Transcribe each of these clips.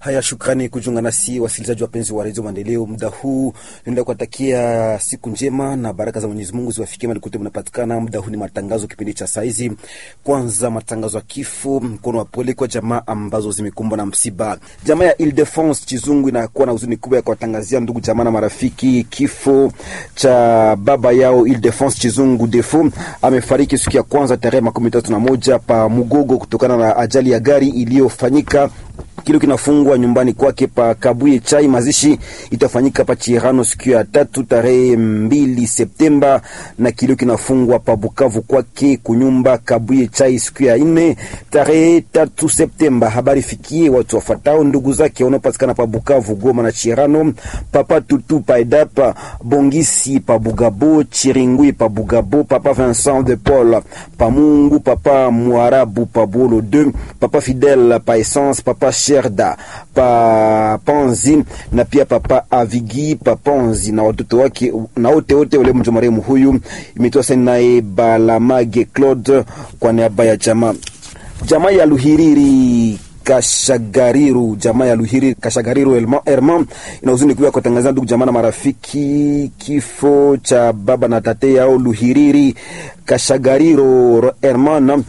Haya, shukrani kujiunga nasi wasikilizaji wapenzi wa redio Maendeleo. Muda huu naenda kuwatakia siku njema na baraka za Mwenyezi Mungu ziwafikie mahali kote mnapatikana. Muda huu ni matangazo, kipindi cha saizi. Kwanza matangazo ya kifo, mkono wa pole kwa jamaa ambazo zimekumbwa na msiba. Jamaa ya Ile-de-France Chizungu inakuwa na huzuni kubwa ya kuwatangazia ndugu jamaa na marafiki kifo cha baba yao Ile-de-France Chizungu Defo. Amefariki siku ya kwanza tarehe makumi tatu na moja pa Mugogo kutokana na ajali ya gari iliyofanyika kilo kinafungwa nyumbani kwake pa Kabuye Chai. Mazishi itafanyika pa Chirano siku ya tatu tarehe mbili Septemba, na kilo kinafungwa pa Bukavu kwake kunyumba Kabuye Chai siku ya nne tarehe tatu Septemba. Habari fikie watu wafatao ndugu zake wanaopatikana pa Bukavu, Goma na Chirano, papa Tutu pa Edapa, Bongisi pa Bugabo, Chiringui pa Bugabo, papa Vincent de Paul pa Mungu, papa Mwarabu pa Bolo 2, papa Fidel pa Essence, papa Sherda pa Panzi na pia papa Avigi pa Panzi na watoto wake na wote wote wale mjo marehemu huyu. Imetoa saini naye Balamage Claude kwa niaba ya jamaa jamaa ya Luhiriri Kashagariru, jamaa ya Luhiri Kashagariru Herman ina huzuni kubwa kutangazia ndugu jamaa na marafiki kifo cha baba na tate yao Luhiriri Kashagariro Herman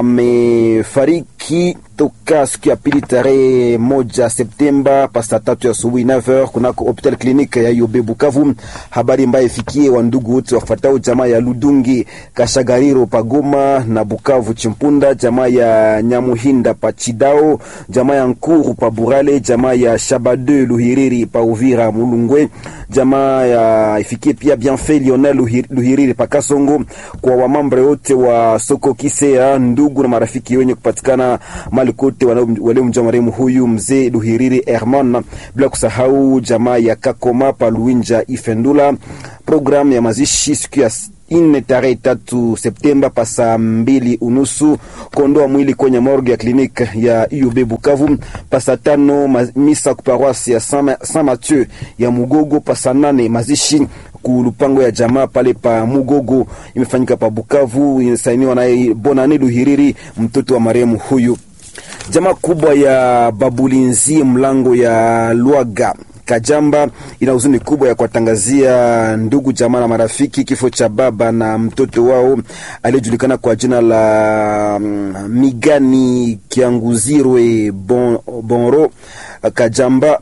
amefariki toka siku ya pili tarehe moja Septemba pa saa tatu ya asubuhi 9h kunako hopital klinike ya Yobe Bukavu. Habari ambayo ifikie wa ndugu wote wafuatao jamaa ya Ludungi Kashagariro Pagoma na Bukavu Chimpunda, jamaa ya Nyamuhinda pa Chidao, jamaa ya Nkuru pa Burale, jamaa ya Shabade Luhiriri pa Uvira Mulungwe, jamaa ya ifikie pia Bienfait Lionel Luhiriri pa Kasongo, kwa wamambre wote wa soko Kisea, ndugu na marafiki wenye kupatikana mali kote waliomjua marehemu huyu mzee Luhiriri Herman, bila kusahau jamaa ya Kakoma pa Luinja Ifendula. Programu ya mazishi siku ya ine tarehe tatu Septemba pa saa mbili unusu kuondoa mwili kwenye morgue ya kliniki ya UB Bukavu. Pa saa tano misa kuparoisi ya Saint Mathieu ya Mugogo. Pa saa nane mazishi kulupango ya jamaa pale pa Mugogo imefanyika pa Bukavu, inasainiwa naye Bonane Luhiriri, mtoto wa marehemu huyu. Jamaa kubwa ya Babulinzi mlango ya Lwaga Kajamba ina huzuni kubwa ya kuwatangazia ndugu jamaa na marafiki kifo cha baba na mtoto wao aliyejulikana kwa jina la um, Migani Kianguzirwe bon, Bonro Kajamba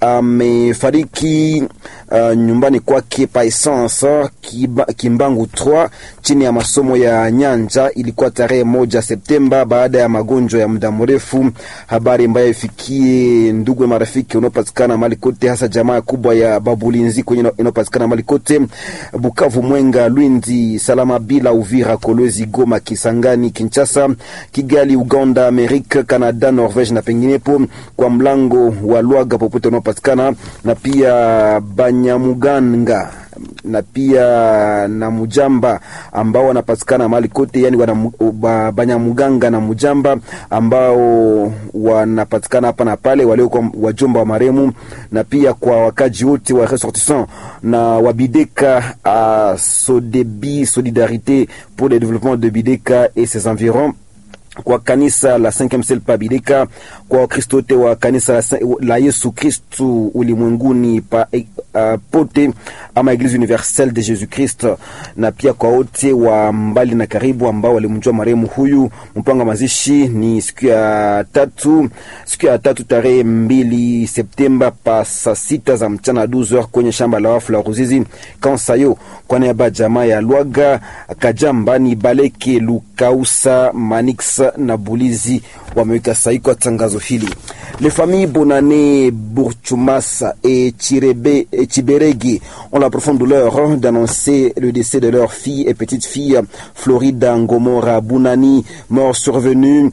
amefariki uh, nyumbani kwake pa Essence Kimbangu 3 chini ya masomo ya Nyanja. Ilikuwa tarehe moja Septemba baada ya magonjwa ya muda mrefu. Habari ambayo ifikie ndugu na marafiki unaopatikana mali kote, hasa jamaa kubwa ya Babulinzi kwenye inayopatikana mali kote Bukavu, Mwenga, Lwindi, Salama bila Uvira, Kolwezi, Goma, Kisangani, Kinshasa, Kigali, Uganda, Amerika, Canada, Norvege na penginepo, kwa mlango wa Lwaga popote unaopatikana na pia Banyamuganga na pia na Mujamba ambao wanapatikana mahali kote, yani wana Banyamuganga na Mujamba ambao wanapatikana hapa na pale, waliokuwa wajomba wa maremu, na pia kwa wakaji wote wa ressortissant na wa Bideka a Sodebi Solidarité pour le développement de Bideka et ses environs kwa kanisa la 5e Ciel pa Bideka, kwa Wakristo wote wa kanisa la Yesu Kristu ulimwenguni pa uh, pote ama Eglise Universelle de Jesus Christ, na pia kwa wote wa mbali na karibu ambao walimjua marehemu huyu. Mpango wa mazishi ni siku ya tatu, siku ya tatu tarehe mbili Septemba pa saa sita za mchana 12h kwenye shamba la wafu la Ruzizi Kansayo, kwa niaba jamaa ya Lwaga Kajamba ni Baleke Lukausa Manix na Bulizi wameweka sahihi kwa tangazo hili. Les familles Bonane, Bourchumasa et, Chirebe, et Chiberegi ont la profonde douleur d'annoncer le décès de leur fille et petite fille Florida Ngomora Bounani, mort survenue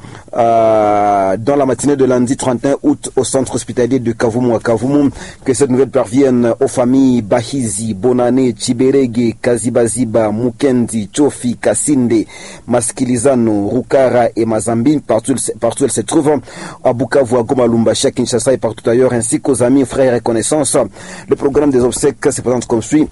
euh, dans la matinée de lundi 31 août au centre hospitalier de Kavumu à Kavumu. Que cette nouvelle parvienne aux familles Bahizi, Bonane, Chiberegi, Kazibaziba, Mukendi, Chofi, Kasinde, Maskilizano, Rukara et Mazambi, partout, partout elles se trouvent, à Bukavu, à Goma, Lumbashi, à Kinshasa et partout ailleurs, ainsi qu'aux amis, frères et connaissances. Le programme des obsèques se présente comme suit.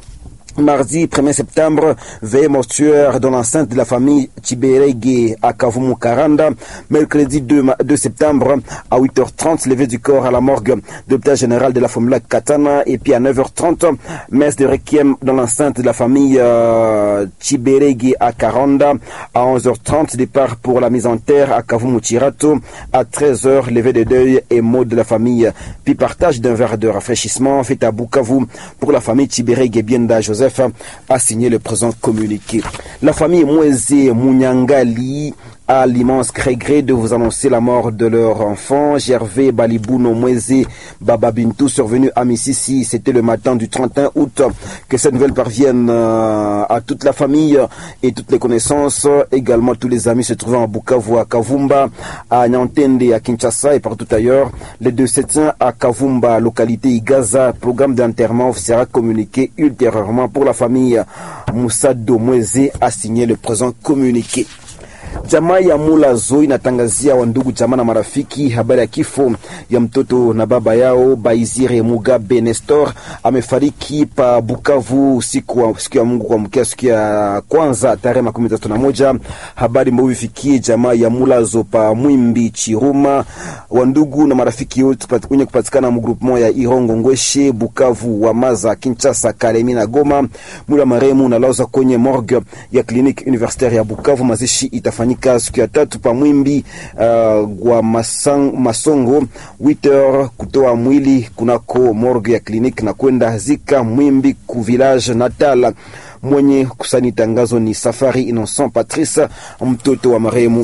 Mardi 1er septembre, veille mortuaire dans l'enceinte de la famille Chiberege à Kavumu Karanda. Mercredi 2, 2 septembre à 8h30, levée du corps à la morgue de l'hôpital général de la Fomula Katana. Et puis à 9h30, messe de requiem dans l'enceinte de la famille euh, Chiberege à Karanda. À 11h30, départ pour la mise en terre à Kavumu Chirato. À 13h, levée de deuil et mot de la famille. Puis partage d'un verre de rafraîchissement fait à Bukavu pour la famille Chiberege Bienda Joseph a signé le présent communiqué. La famille Mweze Munyangali a l'immense regret de vous annoncer la mort de leur enfant, Gervais Balibuno Mweze Bababintou, survenu à Mississi. C'était le matin du 31 août. Que cette nouvelle parvienne à toute la famille et toutes les connaissances, également tous les amis se trouvant à Bukavu, à Kavumba, à Nyantende, à Kinshasa et partout ailleurs. Les deux septiens à Kavumba, localité Igaza, programme d'enterrement sera communiqué ultérieurement pour la famille. Moussa Domweze a signé le présent communiqué. Jamaa ya Mulazo inatangazia wandugu jamaa na marafiki habari ya kifo ya mtoto na baba yao Baizire Mugabe Nestor amefariki pa Bukavu siku wa siku ya Mungu kuamkia siku ya kwanza tarehe makumi tatu na moja. Habari mbovu ifikie jamaa ya Mulazo pa Mwimbi Chiruma, wandugu na marafiki wote wenye kupatikana mgroupement ya Irongo Ngweshe, Bukavu, Wamaza, Kinshasa, Kalemi na Goma. Mwili wa marehemu unalazwa kwenye morgue ya kliniki universitaire ya Bukavu. Mazishi itafanyika siku ya tatu pa Mwimbi uh, gwa masang, Masongo 8h kutoa mwili kunako morgue ya kliniki na kwenda zika Mwimbi ku village natal. Mwenye kusani tangazo ni Safari Innocent Patrice, mtoto wa marehemu.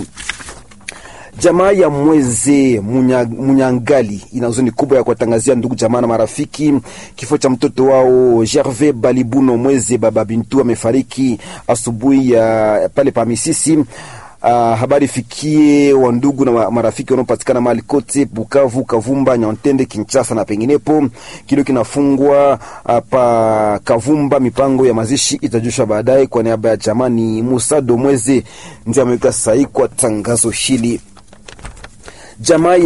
Jamaa ya Mweze Munya, Munyangali ina huzuni kubwa ya kuwatangazia ndugu jamaa na marafiki kifo cha mtoto wao Gervais Balibuno Mweze baba Bintu amefariki asubuhi ya pale pa Misisi. Uh, habari fikie wa ndugu na marafiki wanaopatikana mahali kote Bukavu, Kavumba, Nyantende, Kinshasa na penginepo. Kilo kinafungwa uh, pa Kavumba. Mipango ya mazishi itajushwa baadaye. Kwa niaba ya jamani, Musa Domweze ndiye ameweka sahihi kwa tangazo hili. Jamaa